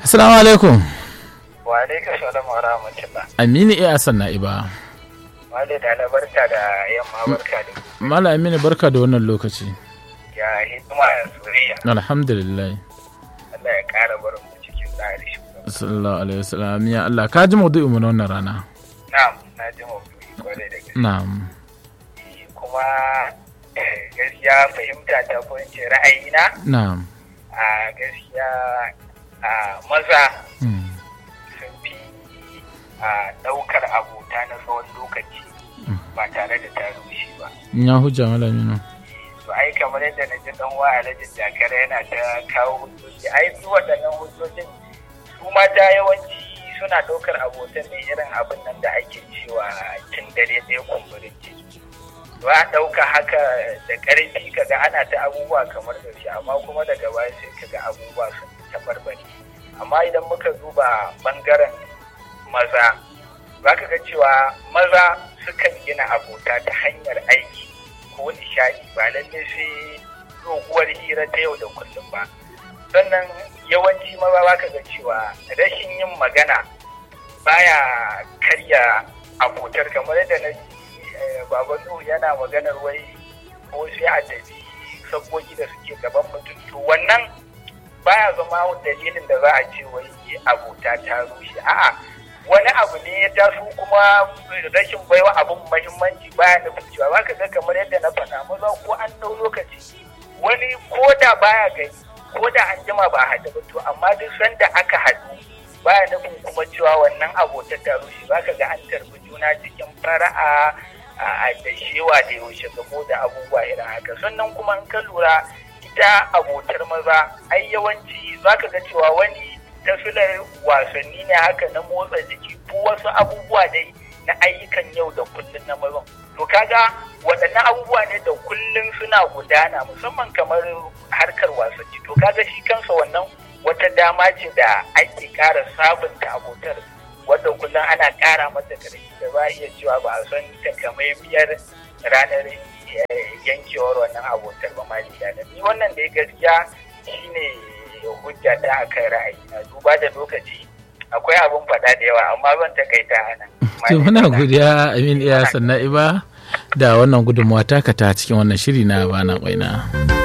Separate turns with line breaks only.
assalamu alaikum
wa alaikum salam wa rahmatullah
aminu iya asan na'iba
wale da na barka da yamma barka da
mala aminu barka da wannan lokaci
ya hidima ya suriya
alhamdulillah
Allah ya kara barin mu cikin tsari shugaba
sallallahu alaihi wasallam ya Allah ka ji maudu'in mu na wannan rana
na'am na ji maudu'i kwarai da gaske
na'am
kuma eh, gaskiya fahimta ta ko in ce ra'ayina
na'am
a gaskiya a maza
hmm,
sun fi a ɗaukar abota na tsawon lokaci ba tare da ta rushe ba
ya hujja mala aminu
to ai kamar yadda na ji dan wa alhaji jakara yana ta kawo hujjoji ai su waɗannan hujjojin su mata yawanci suna ɗaukar abotan ne irin abin nan da ake cewa tun dare ɗaya kumburin ciki ba a ɗauka haka da ƙarfi kaga ana ta abubuwa kamar da shi amma kuma daga baya sai kaga abubuwa sun tabarbare amma idan muka duba ɓangaren maza za ka ga cewa maza sukan gina abota ta hanyar aiki ko nishaɗi ba lalle sai doguwar hira ta yau da kullum ba sannan yawanci maza za ka ga cewa rashin yin magana baya karya abotar kamar yadda na ji eh, baban Nuhu yana maganar wai ko sai a tafi sabbogi da suke gaban mutum to wannan baya zama dalilin da za a ce wai abota ta rushe a'a wani abu ne ya taso kuma rashin baiwa abin mahimmanci baya nufin cewa za ka ga kamar yadda na faɗa maza ko an ɗau lokaci wani ko da baya gani ko da an jima ba a haɗu ba to amma duk sanda aka haɗu baya nufin kuma cewa wannan abota ta rushe za ka ga an tarbi juna cikin fara'a a da shewa da yaushe gamo da abubuwa irin haka sannan kuma in ka lura ita abotar maza ai yawanci za ka ga cewa wani tafilar wasanni ne haka na motsa jiki ko wasu abubuwa dai na ayyukan yau da kullum na mazan to kaga waɗannan abubuwa ne da kullum suna gudana musamman kamar harkar wasanni to kaga shi kansa wannan wata dama ce da ake ƙara sabunta abotar wadda kullum ana ƙara mata ƙarfi da ba a iya cewa ba a san takamaimiyar ranar yankewar wannan abotar ba ma da ni wannan da ya gaskiya shine hujja ta akan ra'ayi na duba da lokaci akwai abun faɗa da yawa amma zan takaita a nan.
to muna godiya amin iya sannan iba da wannan gudunmawa taka ta cikin wannan shiri na bana kwaina.